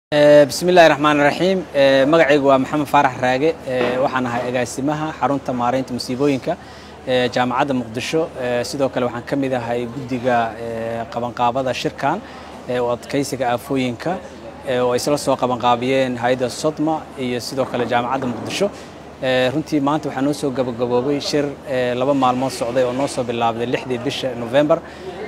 bismi illaahi raxmaan raxiim magacaygu waa maxamed faarax raage waxaan ahay agaasimaha xarunta maaraynta musiibooyinka jaamacadda muqdisho sidoo kale waxaan ka mid ahay guddiga qabanqaabada shirkan oo adkaysiga aafooyinka oo ay isla soo qabanqaabiyeen hay-adda sodma iyo sidoo kale jaamacadda muqdisho runtii maanta waxaa noo soo gabagaboobay shir laba maalmood socday oo noo soo bilaabday lixdii bisha november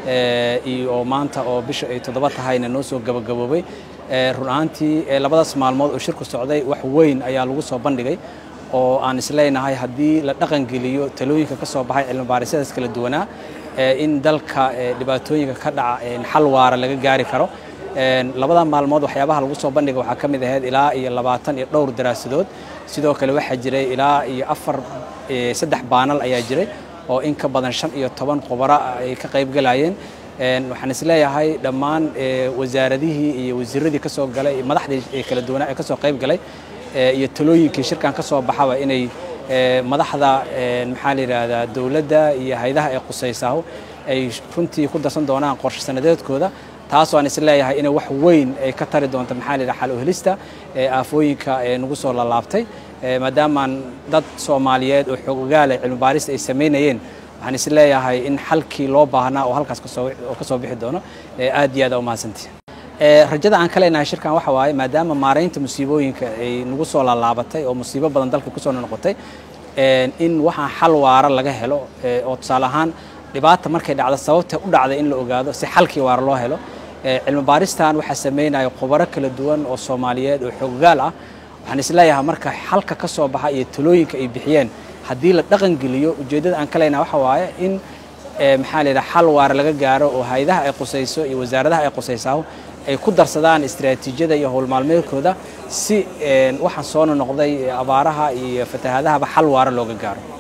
iyo oo maanta oo bisha ay toddoba tahayna noo soo gabagaboobay run ahaantii labadaas maalmood oo shirku socday wax weyn ayaa lagu soo bandhigay oo aan isleenahay haddii la dhaqangeliyo talooyinka ka soo baxay cilmibaarisadaas kala duwanaa in dalka dhibaatooyinka ka dhaca xal waara laga gaari karo labada maalmood waxyaabaha lagu soo bandhiga waxaa ka mid ahayd ilaa iyo labaatan iyo dhowr daraasadood sidoo kale waxaa jiray ilaa iyo afar saddex baanal ayaa jiray oo in ka badan shan iyo toban khubaro ay ka qayb galayeen waxaan isleeyahay dhammaan wasaaradihii iyo wasiiradii ka soo galay madaxdii kala duwanaa ee ka soo qayb galay iyo talooyinkii shirkan ka soo baxaba inay madaxda maxaa la yidhaahdaa dowladda iyo hay-adaha ay qusaysaaho ay runtii ku darsan doonaan qorshe sanadeedkooda taasoo aan isleeyahay inay wax weyn ay ka tari doonto maxaa la yidhaha xal u helista aafooyinka nagu soo lalaabtay maadaamaan dad soomaaliyeed oo xoog ogaala cilmi baarista ay samaynayeen waxaan is leeyahay in xalkii loo baahnaa oo halkaas oo ka soo bixi doono aad iyo aad aa umahadsantihi rajada aan ka leenahay shirkan waxa waaye maadaama maaraynta musiibooyinka ay nagu soo laalaabatay oo musiibo badan dalka kusoo noqotay in waxaan xal waara laga helo oo tusaale ahaan dhibaata markay dhacdo sababta u dhacday in la ogaado si xalkii waara loo helo cilmi baaristan waxaa sameynaya khubaro kala duwan oo soomaaliyeed oo xoogaal ah waxaan isleeyahay marka xalka ka soo baxa iyo talooyinka ay bixiyeen haddii la dhaqangeliyo ujeeddada aan ka leenahay waxa waaye in maxaa la yidhaha xal waara laga gaaro oo hay-adaha ay qusayso iyo wasaaradaha ay qusaysaaho ay ku darsadaan istiraatiijiyada iyo howlmaalmeedkooda si waxaan soo noqday abaaraha iyo fatahaadahaba xal waara looga gaaro